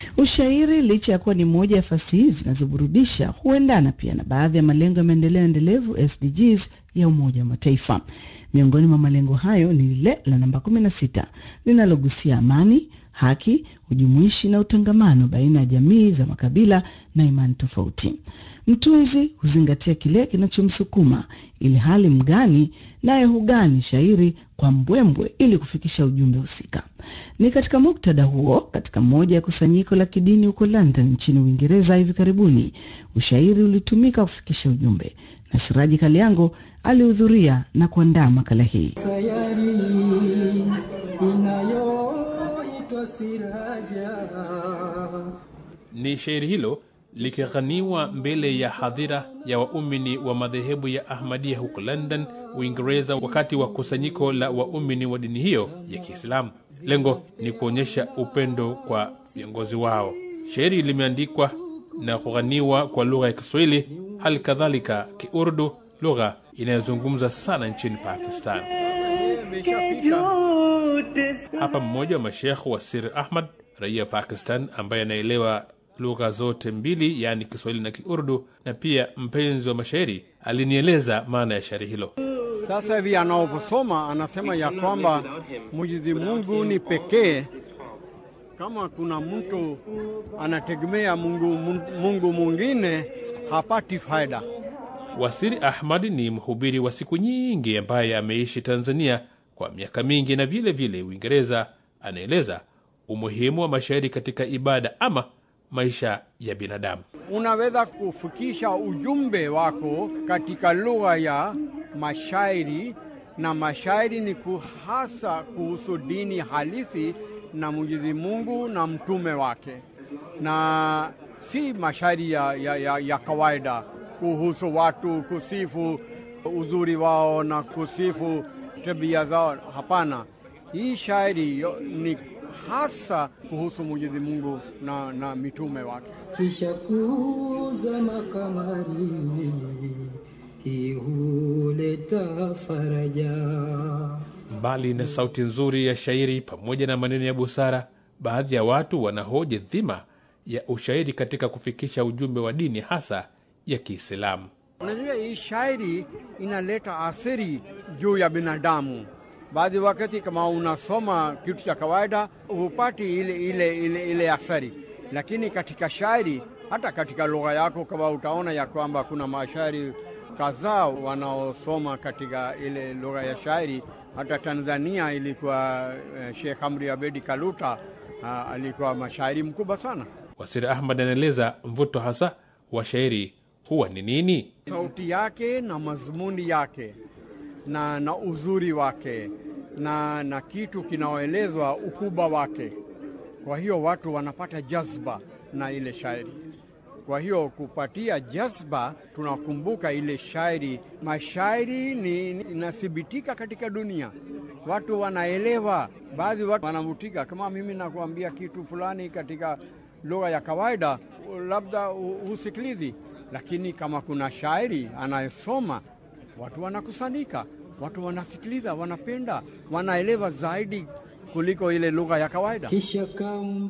Ushairi, licha ya kuwa ni moja ya fasihi zinazoburudisha, huendana pia na baadhi ya malengo ya maendeleo endelevu SDGs ya Umoja wa Mataifa. Miongoni mwa malengo hayo ni lile la namba kumi na sita linalogusia amani, haki, ujumuishi na utangamano baina ya jamii za makabila na imani tofauti. Mtunzi huzingatia kile kinachomsukuma, ili hali mgani naye hugani shairi kwa mbwembwe ili kufikisha ujumbe husika. Ni katika muktadha huo, katika moja ya kusanyiko la kidini huko London nchini Uingereza hivi karibuni, ushairi ulitumika kufikisha ujumbe, na Siraji Kaliango alihudhuria na kuandaa makala hii. sayari inayoitwa Siraja. Ni shairi hilo likighaniwa mbele ya hadhira ya waumini wa madhehebu ya Ahmadia huko London, Uingereza, wakati wa kusanyiko la waumini wa dini hiyo ya Kiislamu. Lengo ni kuonyesha upendo kwa viongozi wao. Shairi limeandikwa na kughaniwa kwa lugha ya Kiswahili, hali kadhalika Kiurdu, lugha inayozungumza sana nchini Pakistan. Hapa mmoja wa mashekh wa Sir Ahmad, raia wa Pakistan ambaye anaelewa lugha zote mbili, yaani Kiswahili na Kiurdu, na pia mpenzi wa mashairi, alinieleza maana ya shairi hilo. Sasa hivi anaposoma anasema ya kwamba Mwenyezi Mungu ni pekee. Kama kuna mtu anategemea Mungu, Mungu mwingine hapati faida. Wasiri Ahmad ni mhubiri wa siku nyingi ambaye ameishi Tanzania kwa miaka mingi na vile vile Uingereza. Anaeleza umuhimu wa mashairi katika ibada ama maisha ya binadamu. Unaweza kufikisha ujumbe wako katika lugha ya mashairi, na mashairi ni hasa kuhusu dini halisi na Mwenyezi Mungu na mtume wake, na si mashairi ya, ya, ya, ya kawaida kuhusu watu kusifu uzuri wao na kusifu tabia zao. Hapana, hii shairi ni hasa kuhusu Mwenyezi Mungu na, na mitume wake. Kisha kuzama kamari, hii huleta faraja. Mbali na sauti nzuri ya shairi pamoja na maneno ya busara, baadhi ya watu wanahoji dhima ya ushairi katika kufikisha ujumbe wa dini hasa ya Kiislamu. Unajua, hii shairi inaleta athiri juu ya binadamu. Baadhi wakati kama unasoma kitu cha kawaida hupati ile, ile, ile, ile athari, lakini katika shairi, hata katika lugha yako, kama utaona ya kwamba kuna mashairi kadhaa wanaosoma katika ile lugha ya shairi. Hata Tanzania ilikuwa eh, Sheikh Amri Abedi Kaluta ah, alikuwa mashairi mkubwa sana. Wasiri Ahmad anaeleza mvuto hasa wa shairi huwa ni nini? sauti yake na mazmuni yake na, na uzuri wake na, na kitu kinaoelezwa ukubwa wake. Kwa hiyo watu wanapata jazba na ile shairi. Kwa hiyo kupatia jazba, tunakumbuka ile shairi. Mashairi ni inathibitika katika dunia, watu wanaelewa. Baadhi watu wanavutika, kama mimi nakuambia kitu fulani katika lugha ya kawaida, labda husikilizi lakini kama kuna shairi anayesoma watu wanakusanyika, watu wanasikiliza, wanapenda, wanaelewa zaidi kuliko ile lugha ya kawaida. Kisha kam